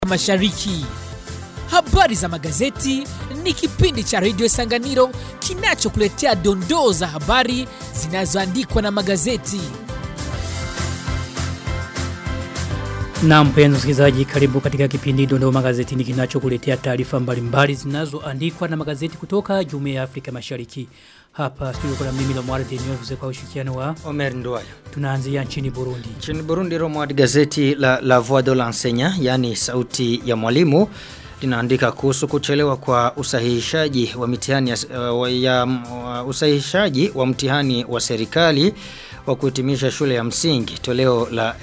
Mashariki. Habari za magazeti ni kipindi cha redio Sanganiro kinachokuletea dondoo za habari zinazoandikwa na magazeti. Na mpenzi msikilizaji, karibu katika kipindi Dondoo Magazetini kinachokuletea taarifa mbalimbali zinazoandikwa na magazeti kutoka Jumuiya ya Afrika Mashariki. Hapa studio kuna mimi la Mwari Denio kwa ushirikiano wa Omer Nduwayo. tunaanzia nchini Burundi. Nchini Burundi Romwad gazeti la La Voix de l'Enseignant, yani sauti ya mwalimu linaandika kuhusu kuchelewa kwa usahihishaji wa mitihani ya, uh, ya uh, usahihishaji wa mtihani wa serikali wa kuhitimisha shule ya msingi toleo la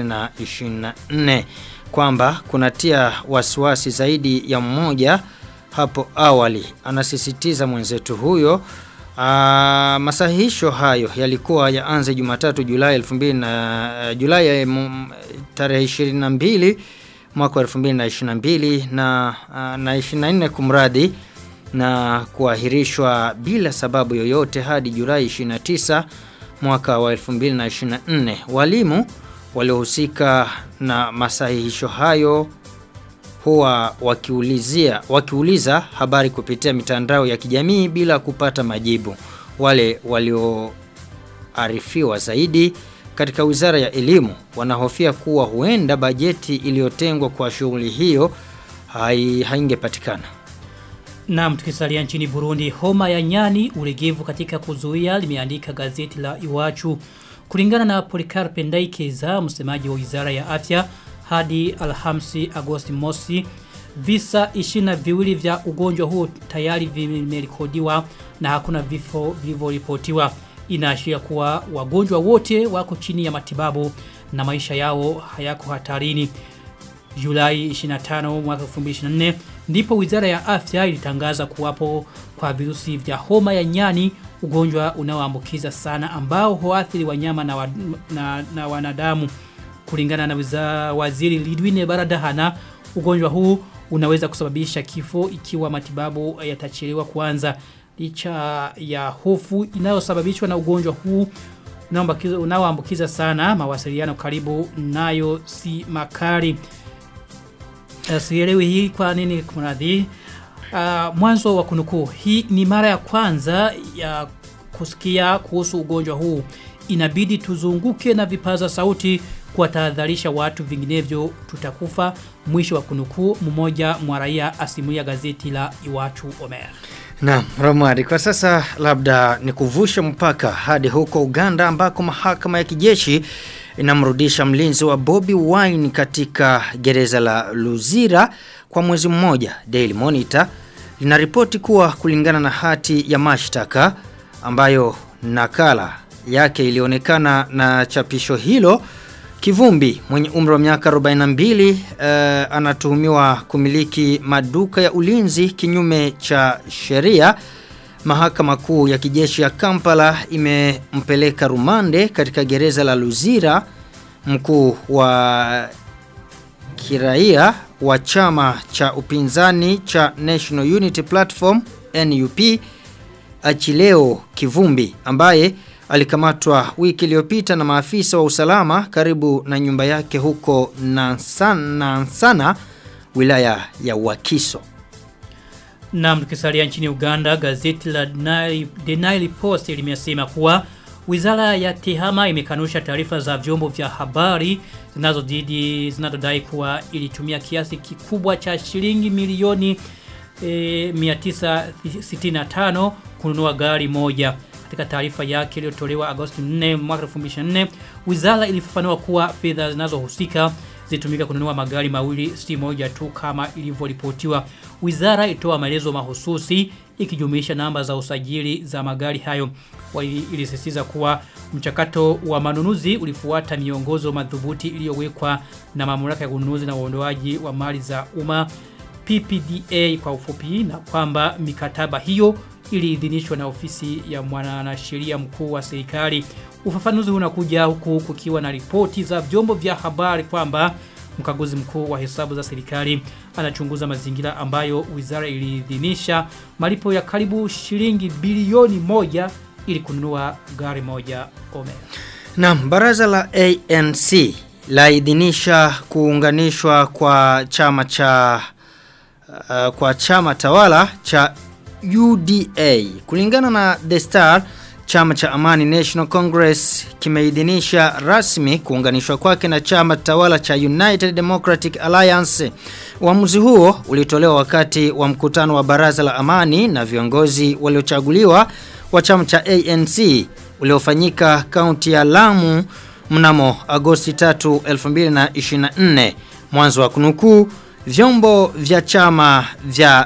2024 kwamba kunatia wasiwasi zaidi ya mmoja hapo awali anasisitiza mwenzetu huyo Uh, masahihisho hayo yalikuwa yaanze Jumatatu Julai 2000 na uh, Julai uh, tarehe 22 mwaka 2022 na uh, na 24 kumradi na kuahirishwa bila sababu yoyote hadi Julai 29 mwaka wa 2024. Walimu waliohusika na masahihisho hayo huwa wakiulizia wakiuliza habari kupitia mitandao ya kijamii bila kupata majibu. Wale walioarifiwa zaidi katika Wizara ya Elimu wanahofia kuwa huenda bajeti iliyotengwa kwa shughuli hiyo hai, haingepatikana. Na tukisalia nchini Burundi, homa ya nyani ulegevu katika kuzuia limeandika gazeti la Iwachu. Kulingana na Polikarpe Ndaikeza, msemaji wa Wizara ya Afya, hadi Alhamisi Agosti mosi visa ishina viwili vya ugonjwa huo tayari vimerekodiwa na hakuna vifo vilivyoripotiwa inaashiria kuwa wagonjwa wote wako chini ya matibabu na maisha yao hayako hatarini Julai 25 mwaka 2024 ndipo Wizara ya Afya ilitangaza kuwapo kwa virusi vya homa ya nyani ugonjwa unaoambukiza sana ambao huathiri wanyama na, wa, na, na wanadamu kulingana na wiza, waziri Lidwine Baradahana ugonjwa huu unaweza kusababisha kifo ikiwa matibabu yatachelewa kuanza licha ya hofu inayosababishwa na ugonjwa huu unaoambukiza sana mawasiliano karibu nayo si makari uh, sielewi hii kwa nini kunadhi uh, mwanzo wa kunukuu hii ni mara ya kwanza ya kusikia kuhusu ugonjwa huu inabidi tuzunguke na vipaza sauti kuwatahadharisha watu vinginevyo tutakufa mwisho wa kunukuu mmoja mwa raia asimulia gazeti la Iwachu Omer. Naam, Romari, kwa sasa labda ni kuvusha mpaka hadi huko Uganda ambako mahakama ya kijeshi inamrudisha mlinzi wa Bobby Wine katika gereza la Luzira kwa mwezi mmoja. Daily Monitor linaripoti kuwa kulingana na hati ya mashtaka ambayo nakala yake ilionekana na chapisho hilo Kivumbi mwenye umri wa miaka 42 uh, anatuhumiwa kumiliki maduka ya ulinzi kinyume cha sheria. Mahakama kuu ya kijeshi ya Kampala imempeleka rumande katika gereza la Luzira. Mkuu wa kiraia wa chama cha upinzani cha National Unity Platform NUP Achileo Kivumbi ambaye alikamatwa wiki iliyopita na maafisa wa usalama karibu na nyumba yake huko Nansana, Nansana wilaya ya Wakiso. Na tukisalia nchini Uganda, gazeti la The Nile Post limesema kuwa Wizara ya Tehama imekanusha taarifa za vyombo vya habari zinazodidi zinazodai kuwa ilitumia kiasi kikubwa cha shilingi milioni e, 965 kununua gari moja katika taarifa yake iliyotolewa Agosti 4 mwaka 2024 wizara ilifafanua kuwa fedha zinazohusika zitumika kununua magari mawili si moja tu kama ilivyoripotiwa wizara ilitoa maelezo mahususi ikijumuisha namba za usajili za magari hayo ilisisitiza kuwa mchakato wa manunuzi ulifuata miongozo madhubuti iliyowekwa na mamlaka ya ununuzi na uondoaji wa mali za umma PPDA kwa ufupi na kwamba mikataba hiyo iliidhinishwa na ofisi ya mwanasheria mkuu wa serikali. Ufafanuzi unakuja huku kukiwa na ripoti za vyombo vya habari kwamba mkaguzi mkuu wa hesabu za serikali anachunguza mazingira ambayo wizara iliidhinisha malipo ya karibu shilingi bilioni moja ili kununua gari moja Omer. Naam, baraza la ANC laidhinisha kuunganishwa kwa chama cha uh, kwa chama tawala cha UDA. Kulingana na The Star, chama cha Amani National Congress kimeidhinisha rasmi kuunganishwa kwake na chama tawala cha United Democratic Alliance. Uamuzi huo ulitolewa wakati wa mkutano wa baraza la amani na viongozi waliochaguliwa wa chama cha ANC uliofanyika kaunti ya Lamu mnamo Agosti 3, 2024. Mwanzo wa kunukuu, vyombo vya chama vya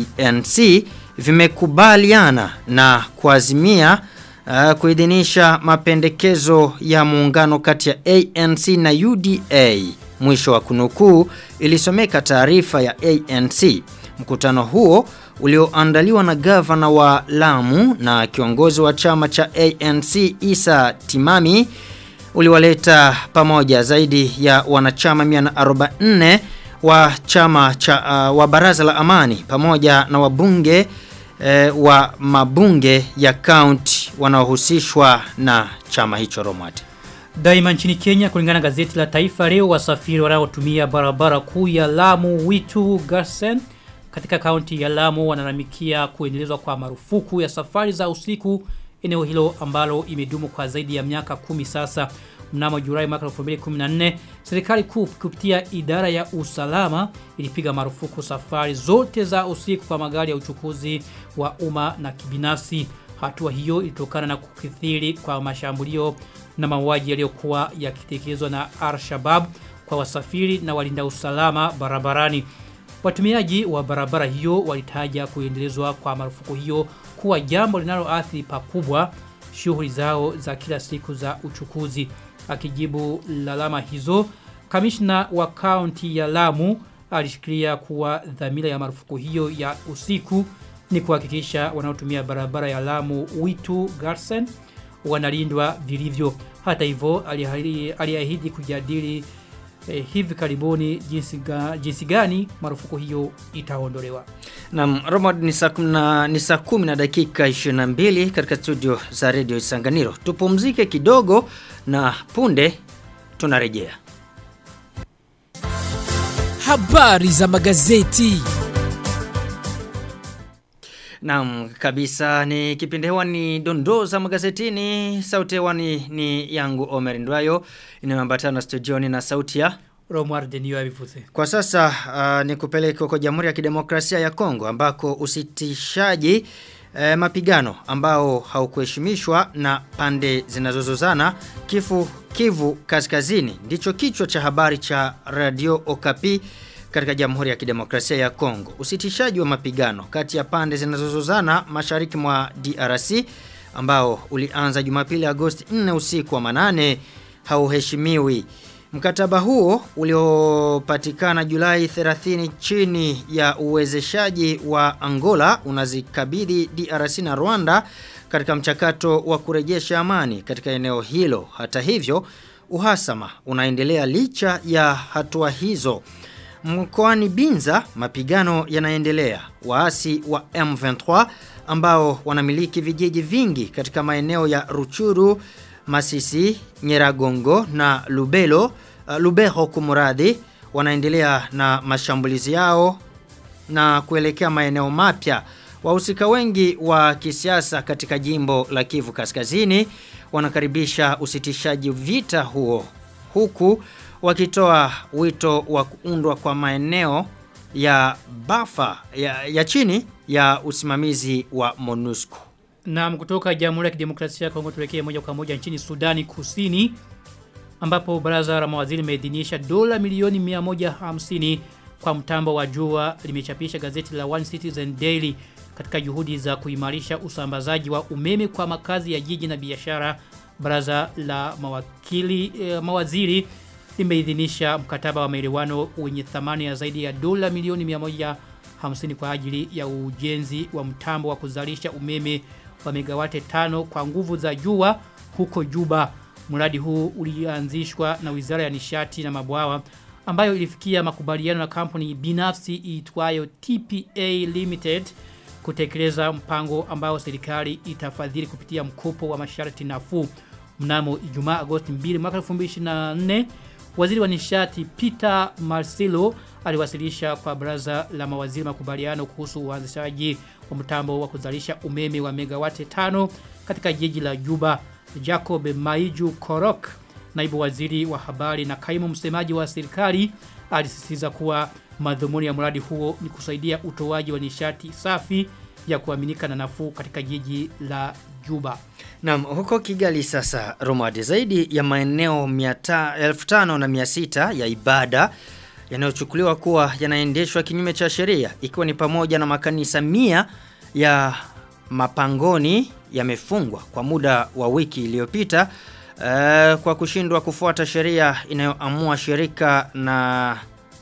ANC vimekubaliana na kuazimia uh, kuidhinisha mapendekezo ya muungano kati ya ANC na UDA. Mwisho wa kunukuu ilisomeka taarifa ya ANC. Mkutano huo ulioandaliwa na gavana wa Lamu na kiongozi wa chama cha ANC Isa Timami uliwaleta pamoja zaidi ya wanachama 144 wa chama cha uh, wa baraza la amani pamoja na wabunge eh, wa mabunge ya county wanaohusishwa na chama hicho Romati. Daima nchini Kenya kulingana na gazeti la Taifa leo wasafiri wanaotumia barabara kuu ya Lamu Witu Garsen katika kaunti ya Lamu wanalalamikia kuendelezwa kwa marufuku ya safari za usiku eneo hilo ambalo imedumu kwa zaidi ya miaka kumi sasa. Mnamo Julai mwaka 2014 serikali kuu kupitia idara ya usalama ilipiga marufuku safari zote za usiku kwa magari ya uchukuzi wa umma na kibinafsi. Hatua hiyo ilitokana na kukithiri kwa mashambulio na mauaji yaliyokuwa yakitekelezwa na Al-Shabaab kwa wasafiri na walinda usalama barabarani. Watumiaji wa barabara hiyo walitaja kuendelezwa kwa marufuku hiyo kuwa jambo linaloathiri pakubwa shughuli zao za kila siku za uchukuzi. Akijibu lalama hizo, kamishna wa kaunti ya Lamu alishikilia kuwa dhamira ya marufuku hiyo ya usiku ni kuhakikisha wanaotumia barabara ya Lamu Witu Garsen wanalindwa vilivyo. Hata hivyo aliahidi kujadili eh, hivi karibuni jinsi, ga, jinsi gani marufuku hiyo itaondolewa. Na Romad ni saa kumna- ni saa kumi na dakika 22 katika studio za Radio Isanganiro. Tupumzike kidogo na punde tunarejea. Habari za magazeti. Naam kabisa ni kipindi hewani dondoo za magazetini. Sauti hewani ni yangu Omer Ndwayo inayoambatana studioni na sauti ya Romar Denio abivuze. Kwa sasa uh, ni kupeleka kwa Jamhuri ya Kidemokrasia ya Kongo ambako usitishaji eh, mapigano ambao haukuheshimishwa na pande zinazozozana kifu Kivu Kaskazini ndicho kichwa cha habari cha Radio Okapi katika Jamhuri ya Kidemokrasia ya Kongo. Usitishaji wa mapigano kati ya pande zinazozozana mashariki mwa DRC ambao ulianza Jumapili Agosti 4 usiku wa manane hauheshimiwi. Mkataba huo uliopatikana Julai 30 chini ya uwezeshaji wa Angola unazikabidhi DRC na Rwanda katika mchakato wa kurejesha amani katika eneo hilo. Hata hivyo, uhasama unaendelea licha ya hatua hizo. Mkoani Binza mapigano yanaendelea. Waasi wa M23 ambao wanamiliki vijiji vingi katika maeneo ya Ruchuru, Masisi, Nyeragongo na Lubelo, uh, Lubero kumuradhi wanaendelea na mashambulizi yao na kuelekea maeneo mapya. Wahusika wengi wa kisiasa katika jimbo la Kivu Kaskazini wanakaribisha usitishaji vita huo huku wakitoa wito wa kuundwa kwa maeneo ya bafa ya, ya chini ya usimamizi wa MONUSCO. Na kutoka Jamhuri ya Kidemokrasia ya Kongo tuelekee moja kwa moja nchini Sudani Kusini ambapo baraza la mawaziri limeidhinisha dola milioni 150 kwa mtambo wa jua limechapisha gazeti la One Citizen Daily katika juhudi za kuimarisha usambazaji wa umeme kwa makazi ya jiji na biashara. Baraza la mawakili eh, mawaziri limeidhinisha mkataba wa maelewano wenye thamani ya zaidi ya dola milioni 150 kwa ajili ya ujenzi wa mtambo wa kuzalisha umeme wa megawate tano kwa nguvu za jua huko Juba. Mradi huu ulianzishwa na Wizara ya Nishati na Mabwawa ambayo ilifikia makubaliano na kampuni binafsi iitwayo TPA Limited kutekeleza mpango ambao serikali itafadhili kupitia mkopo wa masharti nafuu. Mnamo Ijumaa Agosti 2 mwaka 2024 Waziri wa nishati Peter Marcelo aliwasilisha kwa baraza la mawaziri makubaliano kuhusu uanzishaji wa mtambo wa kuzalisha umeme wa megawati tano katika jiji la Juba. Jacob Maiju Korok, naibu waziri wa habari na kaimu msemaji wa serikali, alisisitiza kuwa madhumuni ya mradi huo ni kusaidia utoaji wa nishati safi ya kuaminika na nafuu katika jiji la Juba. Naam, huko Kigali sasa Romadi zaidi ya maeneo 1500 na 600 ya ibada yanayochukuliwa kuwa yanaendeshwa kinyume cha sheria ikiwa ni pamoja na makanisa mia ya mapangoni yamefungwa kwa muda wa wiki iliyopita uh, kwa kushindwa kufuata sheria inayoamua shirika na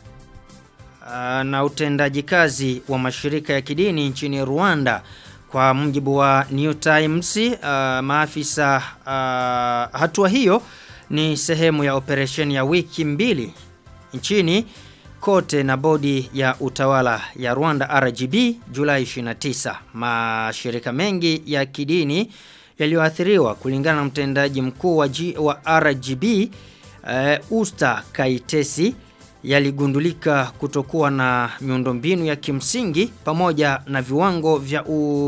uh, na utendaji kazi wa mashirika ya kidini nchini Rwanda kwa mjibu wa New Times uh, maafisa uh, hatua hiyo ni sehemu ya operesheni ya wiki mbili nchini kote na bodi ya utawala ya Rwanda RGB Julai 29. Mashirika mengi ya kidini yaliyoathiriwa kulingana na mtendaji mkuu wa, G, wa RGB uh, Usta Kaitesi yaligundulika kutokuwa na miundombinu ya kimsingi pamoja na viwango vya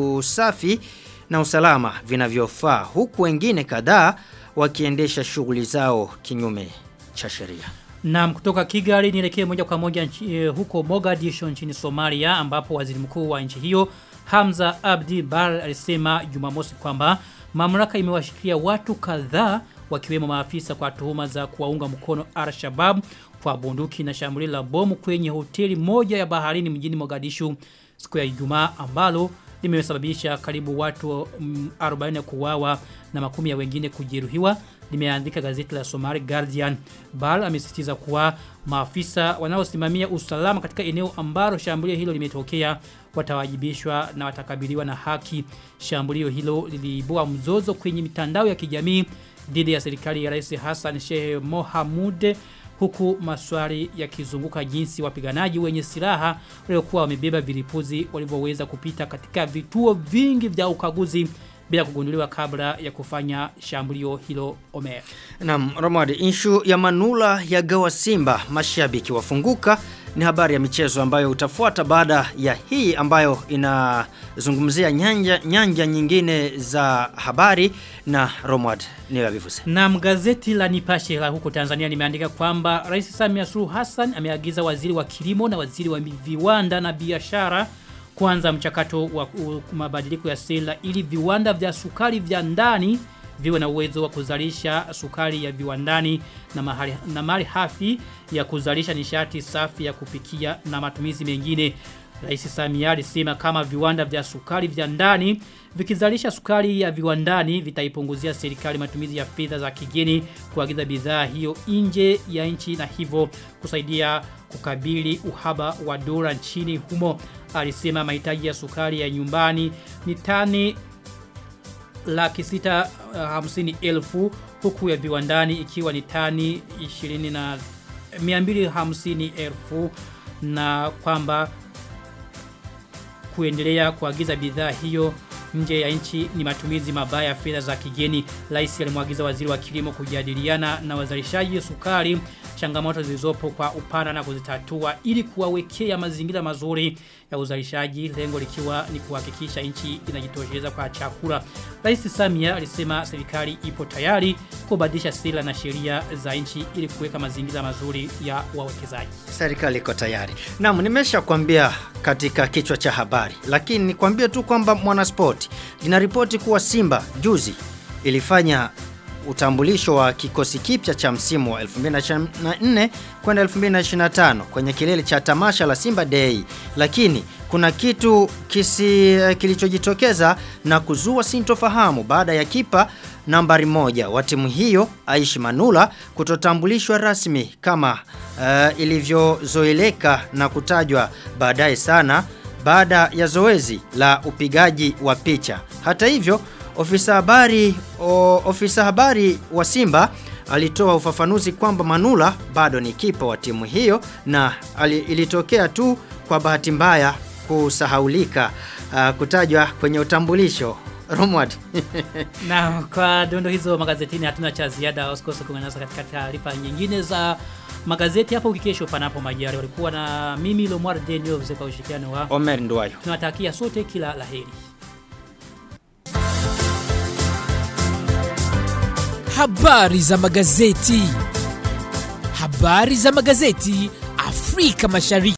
usafi na usalama vinavyofaa huku wengine kadhaa wakiendesha shughuli zao kinyume cha sheria. Naam kutoka Kigali nielekee moja kwa moja nchi, eh, huko Mogadishu nchini Somalia ambapo waziri mkuu wa nchi hiyo Hamza Abdi Bar alisema Jumamosi kwamba mamlaka imewashikilia watu kadhaa wakiwemo maafisa kwa tuhuma za kuwaunga mkono Al-Shabaab kwa bunduki na shambulio la bomu kwenye hoteli moja ya baharini mjini Mogadishu siku ya Ijumaa ambalo limesababisha karibu watu mm, 40 kuuawa na makumi ya wengine kujeruhiwa limeandika gazeti la Somali Guardian. Bal amesisitiza kuwa maafisa wanaosimamia usalama katika eneo ambalo shambulio hilo limetokea watawajibishwa na watakabiliwa na haki. Shambulio hilo liliibua mzozo kwenye mitandao ya kijamii dhidi ya serikali ya Rais Hassan Sheikh Mohamud huku maswali yakizunguka jinsi wapiganaji wenye silaha waliokuwa wamebeba vilipuzi walivyoweza kupita katika vituo vingi vya ukaguzi bila kugunduliwa kabla ya kufanya shambulio hilo Omer. Naam, Romadi, inshu ya Manula ya gawa Simba mashabiki wafunguka ni habari ya michezo ambayo utafuata baada ya hii ambayo inazungumzia nyanja, nyanja nyingine za habari na Romad ni vivuse. Na gazeti la Nipashe la huko Tanzania limeandika kwamba Rais Samia Suluhu Hassan ameagiza waziri wa kilimo na waziri wa viwanda na biashara kuanza mchakato wa uh, mabadiliko ya sera ili viwanda vya sukari vya ndani viwe na uwezo wa kuzalisha sukari ya viwandani na mahali, na mali hafi ya kuzalisha nishati safi ya kupikia na matumizi mengine. Rais Samia alisema kama viwanda vya sukari vya ndani vikizalisha sukari ya viwandani vitaipunguzia serikali matumizi ya fedha za kigeni kuagiza bidhaa hiyo nje ya nchi na hivyo kusaidia kukabili uhaba wa dola nchini humo. Alisema mahitaji ya sukari ya nyumbani ni tani laki sita uh, hamsini elfu huku ya viwandani ikiwa ni tani 20 na 250 elfu na kwamba kuendelea kuagiza bidhaa hiyo nje ya nchi ni matumizi mabaya ya fedha za kigeni. Rais alimwagiza waziri wa kilimo kujadiliana na wazalishaji sukari changamoto zilizopo kwa upana na kuzitatua ili kuwawekea mazingira mazuri ya uzalishaji lengo likiwa ni kuhakikisha nchi inajitosheleza kwa chakula. Rais Samia alisema serikali ipo tayari kubadilisha sera na sheria za nchi ili kuweka mazingira mazuri ya wawekezaji. Serikali iko tayari. Naam, nimeshakwambia katika kichwa cha habari, lakini nikwambie tu kwamba Mwanasport linaripoti kuwa Simba juzi ilifanya utambulisho wa kikosi kipya cha msimu wa 2024 kwenda 2025 kwenye kilele cha tamasha la Simba Day, lakini kuna kitu kisi kilichojitokeza na kuzua sintofahamu baada ya kipa nambari moja wa timu hiyo Aishi Manula kutotambulishwa rasmi kama uh, ilivyozoeleka na kutajwa baadaye sana baada ya zoezi la upigaji wa picha. Hata hivyo ofisa habari o, ofisa habari wa Simba alitoa ufafanuzi kwamba Manula bado ni kipa wa timu hiyo na ali, ilitokea tu kwa bahati mbaya kusahaulika uh, kutajwa kwenye utambulisho Romward. Na kwa dondo hizo magazetini hatuna cha ziada usikose kuungana nasi katika taarifa nyingine za magazeti hapo kesho panapo majari walikuwa na mimi Lomar Daniel kwa ushirikiano wa Omer Ndwayo. tunawatakia sote kila laheri. Habari za magazeti. Habari za magazeti Afrika Mashariki.